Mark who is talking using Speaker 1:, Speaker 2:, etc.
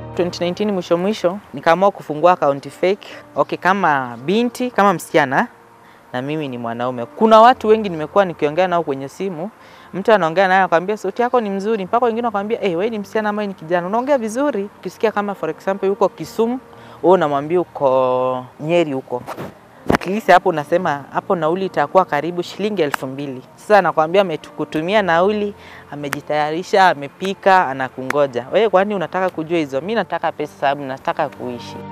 Speaker 1: 2019 mwisho mwisho nikaamua kufungua akaunti fake. Okay, kama binti kama msichana na mimi ni mwanaume. Kuna watu wengi nimekuwa nikiongea nao kwenye simu, mtu anaongea naye akwambia sauti yako ni mzuri, mpaka wengine wakwambia eh, wewe ni msichana ama ni kijana, unaongea vizuri. Ukisikia kama for example yuko Kisumu, wewe unamwambia uko Nyeri huko at least hapo unasema hapo nauli itakuwa karibu shilingi elfu mbili. Sasa anakwambia amekutumia nauli, amejitayarisha, amepika, anakungoja wewe. Kwani unataka kujua hizo? Mi nataka pesa, sababu nataka kuishi.